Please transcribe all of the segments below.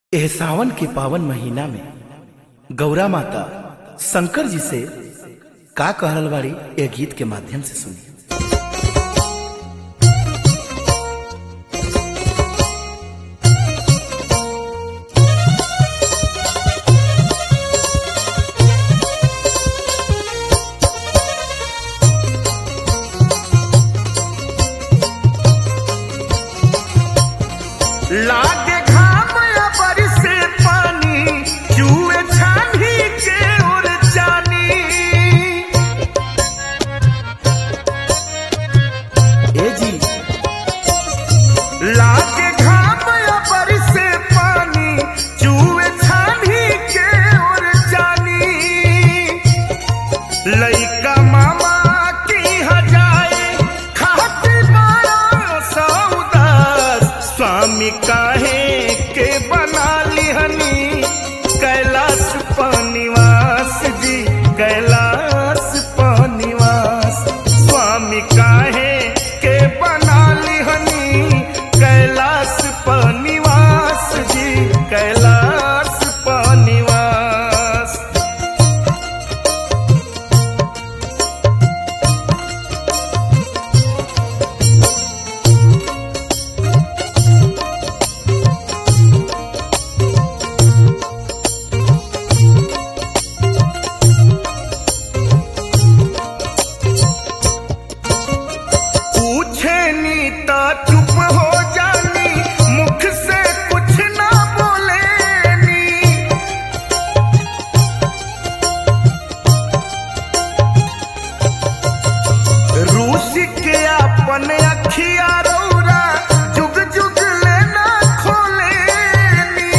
एह सावन के पावन महीना में गौरा माता शंकर जी से का कहल बाड़ी ए गीत के माध्यम से सुनी लागे घाम या बरसे पानी जुए छानी के उड़ जानी ए जी लागे घाम या बरसे पानी जुए छानी के उड़ जानी लइका मामा की हजाए खाती बड़ा सौदास स्वामी काहे के बना लिहनी कैलाश पनिवास जी कैलाश पनिवास स्वामी काहे के बना लिहनी कैलाश पनिवास जी कैलाश पनिवास पूछे नी ता चुप हो जानी मुख से कुछ ना बोले नी रूस के अपन अखिया रौरा जुग जुग लेना खोले नी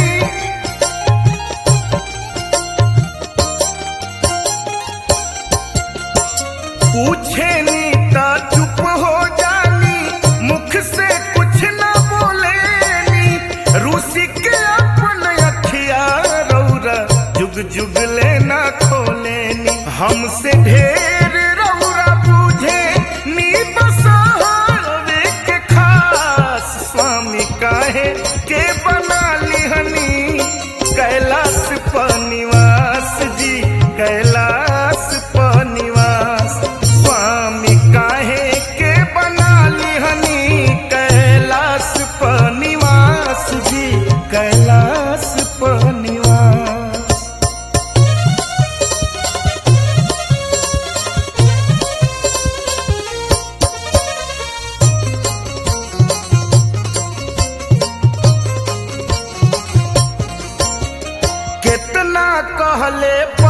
पूछे नी ता चुप हो जानी मुख से कुछ ना बोले नी रूसी के अपन अखिया रौरा जुग जुग लेना खोले नी हमसे ढेर रौरा बूझे नी बसावे के खास स्वामी काहे के बना लिहनी कैलाश पनिवास जी कैलाश पनिवास स्वामी काहे के बना लिहनी कैलाश पनिवास जी कैलाश पनिवास कितना कहले